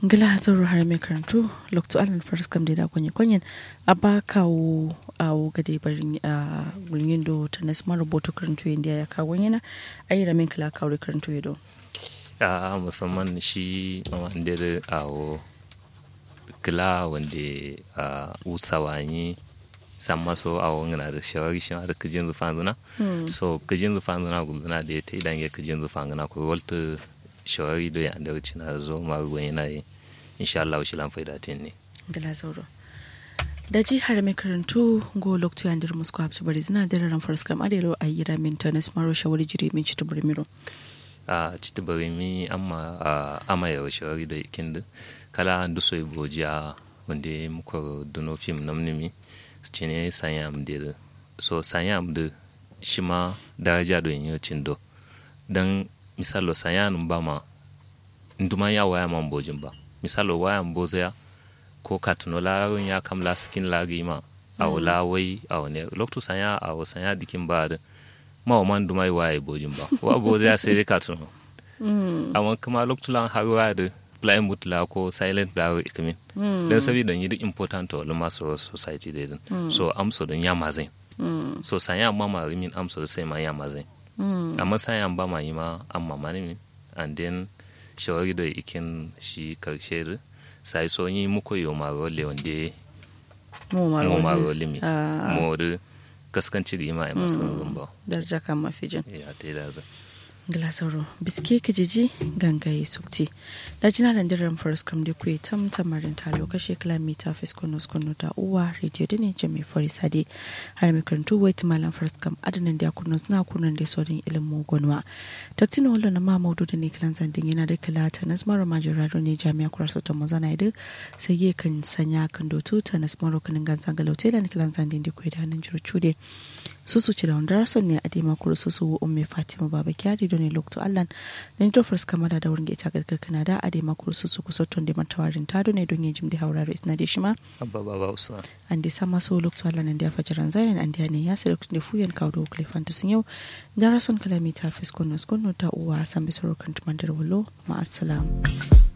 ngila zoro har mai karantu lokto alan faris kam da kwanye kwanyen a ba kawo a gade barin a gulgin do ta na smart rubutu karantu inda ya kawo yana a yi ramin kala kawo karantu ya do a musamman shi mamandere a kila wanda a usawanyi san maso a wangana da shawari shi da kajin zufan zuna so kajin zufan zuna gulzuna da ya ta idan ya kajin zufan zuna ko walta shawari da ya da wuce na zo ma ruwan yana yi insha Allah shi lan faida tin ne gala zauro da ji har mai karantu go lokto ya ndir musko hapsu bari zina da ran faras kam adelo a yira min tanas maro shawari jiri min citu bari miro a citu bari mi amma ama ya shawari da ikin da kala duso iboja wanda muka duno film namnimi ci ne sanyam da so sanyam da shi ma daraja do yin yocin do dan misalo sayanum ba ma nduma ya waya man bojin ba misalo waya boza ya ko katuno larin ya kam la skin lagi ma a wala wai a wani lokto sanya a wa sanya dikin ba da ma wa man duma waya bojin ba wa boza ya sai katuno amma kuma lokto lan har waya da blind boot la ko silent la ikamin dan saboda yi duk important to luma so society da din so amso don ya mazai so sanya ma ma rimin amso sai ma ya mazai amma sayan ba ma yi ma amma mani min and then shawari da ikin shi karshe da sai so yi muku yi ma role wanda mu ma role mi mu da kaskanci da ima a masu ba darja kan mafijin ya ta yi da za glasauro biske kijiji gangaye sukti da jina da ndiran forest kam da kuwa tam tamarin ta lokaci kilomita fiskono skono da uwa radio da ne jami forest hade har mai karantu wai malam forest kam adanan da kuno suna kunan da sauran ilimin gonwa dr wala na ma maudu da ne kilan zandin yana da kila ta nasmaro majorado ne jami'a kurarsu ta mazana da sai ya kan sanya kan dotu ta nasmaro kanin ganzan galautai da kilan zandin da kuwa da hannun jiru cude su su ci da wanda rason ne a dima kuru su su umme fatima baba kyari don ne lokto allan na nito fars kamara da wurin ita gargar kanada a dima kuru su su kusa ton da matawarin ta don ne don yin jim da hauraro isna da shima abba baba usman an da sama so lokto allan an da fajiran zayan an da ne ya sai lokto da fuyan kawo da wakilai fantasin yau da rason kalamita fiskon nuskon ta uwa san bisoro kan tumandar walo ma'asalam.